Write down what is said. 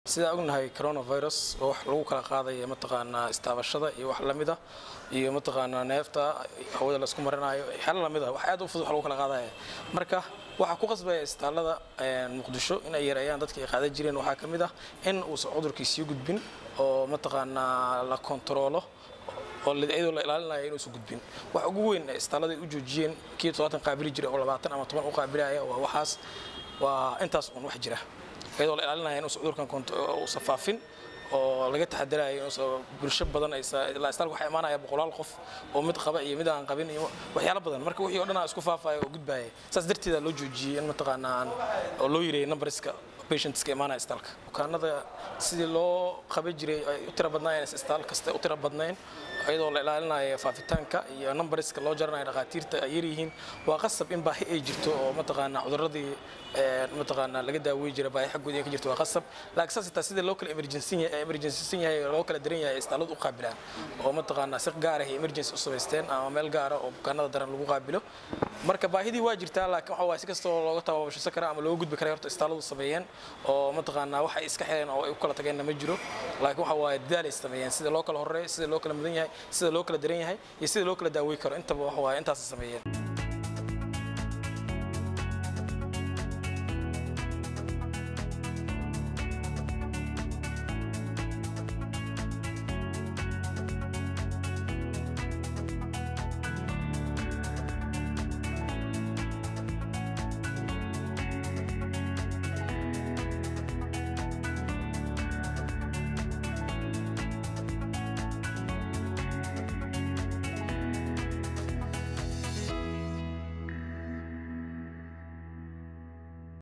sidaa ognahay coronavirus oo wax lagu kala qaadaya mataqaanaa istaabashada iyo wax lamida iyo mataqaanaa neefta hawada laisku marinayo xelo lamida wax aad u fudud wax lagu kala qaadaya marka waxaa ku qasbaya isbitaallada muqdisho in ay yareeyaan dadka ay qaadan jireen waxaa ka mid ah in uusan cudurkii sii gudbin oo mataqaanaa la kontaroolo oo iyadoo la ilaalinayo inuusan gudbin wax ugu weyn isbitaallada ay u joojiyeen kii todobaatan qaabili jiray oo labaatan ama toban u qaabilaya waa waxaas waa intaas un wax jira iyadoo la ilaalinaya inuusan cudurkan uusan faafin oo laga taxadarayo inuusan bulsho badan ilaa isbitaalka waxaa imaanaya boqolaal qof oo mid qaba iyo mid aan qabin iyo waxyaalo badan marka wixii oo dhan isku faafaya oo gudbaya saas darteeda loo joojiyey in mataqaanaa oo loo yareeyay numberska patientska imaanaya isbitaalka bukaanada sidii loo qaban jiray ay u tira badnaayeen isbitaal kasta u tira badnayn iyadoo la ilaalinayo faafitaanka iyo numberska loo jaranayo dhakhaatiirta ay yaryihiin waa qasab in baahi ay jirto oo mataqaanaa cuduradii mataqaanaa laga daaweyi jira baahi xaggood ka jirto waa qasab laakiin saas xitaa sidii loo kala emergencysan yahay loo kala daran yahay isbitaalladu u qaabilaan oo mataqaanaa si gaar ah emergency u samaysteen ama meel gaara oo bukaanada daran lagu qaabilo marka baahidii waa jirtaa laakiin waxa waaye si kasta oo looga tababashisan kara ama looga gudbi kara horta isbitaalladu sameeyeen oo mataqaanaa waxa ay iska xireen oo ay u kala tageenna ma jiro laakiin waxa waaye dadaal ay sameeyeen sida loo kala horeeyo sida loo kala mudan yahay sida loo kala daran yahay iyo sida loo kala daaweyi karo intaba waxa waaye intaas sameeyeen